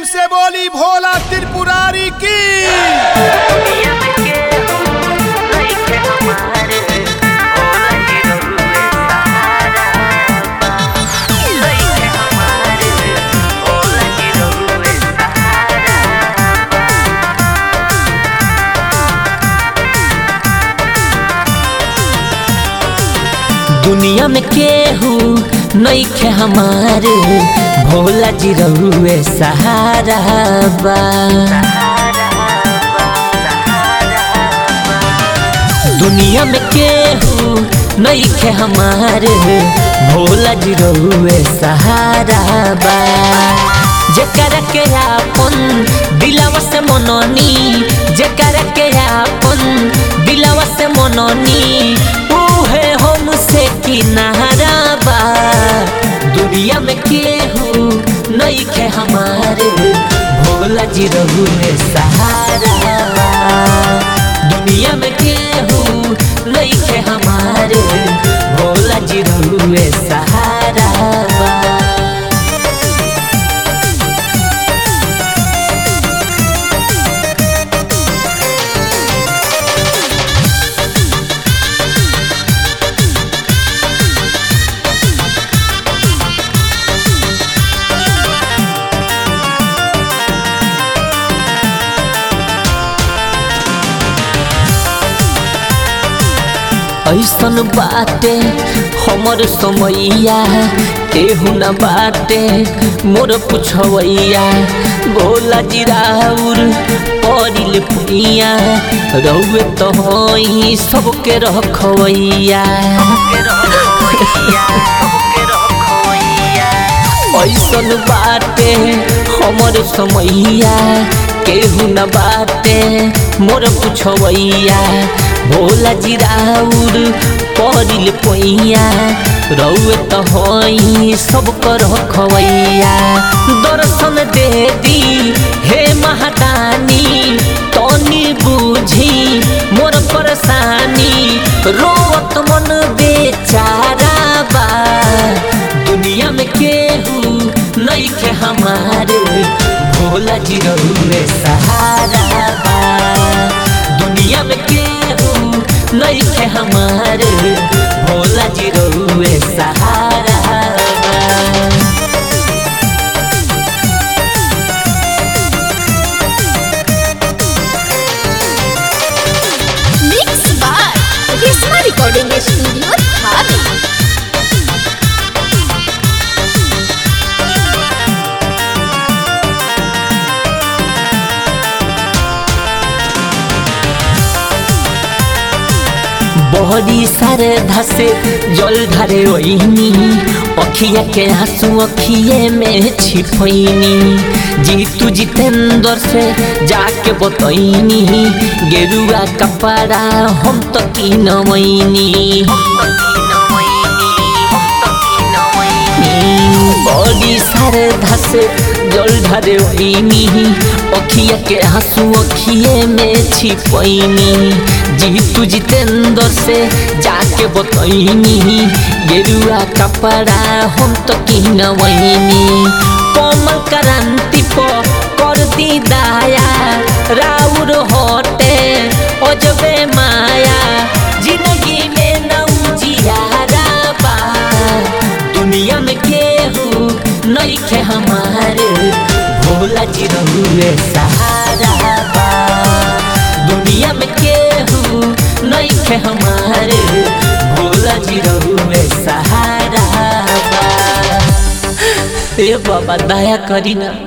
से बोली भोला त्रिपुरारी की दुनिया में केहू नईखे हमारे भोला जी रहुए सहारा बा दुनिया में केहू नईखे हमारे भोला जी रहुए सहारा बा जेकर के आपन दिलवा से मननी जेकर के आपन दिलवा से मननी उहे हमसे किनारा बा दुनिया में केहू नईखे हमारे भोला जी रहुए सहारा बा दुनिया में केहू नईखे हमारे भोला जी रहुए सहारा बा ऐसन बाटे हमर समैया केहू न बाटे मोर पुछवैया भोला जिराउर परिल पुनिया रउए तो हई सबके रखवैया ऐसन बाटे हमर समैया केहू न बाटे मोर पुछवैया भोला जिराउर परिल पैया रउए त हई सब कर खवैया दर्शन दे दी हे महादानी तनी बुझी मोर परेशानी रोवत मन बेचारा बा दुनिया में केहू नईखे हमारे भोला जी रहुए सहारा बा दुनिया में केहू नईखे हमारे भोला जी रहुए सहारा बा Mixed by Risma Recording Studio, Dhabi. बहरी सारे धसे जल धरे ओइनी अखिया के आंसू अखिए में छिपैनी जीतू जितेंद्र से जाके बतैनी गेरुआ कपड़ा हम तो किनवैनी बड़ी सारे धसे जल धरे ओइनी अखिया के आंसू अखिए में छिपैनी जीतू जितेंद्र से जाके बतैनी गेरुआ कपड़ा हम तो किनवैनी कोमल क्रांति प कर दी दाया राउर होटे अजबे माया जिंदगी में नौजियारा बा दुनिया में केहू नईखे हमारे भोला जी रहुए सहारा बा दुनिया में केहू नईखे हमारे भोला जी रहुए सहारा बा ए बाबा दया करी ना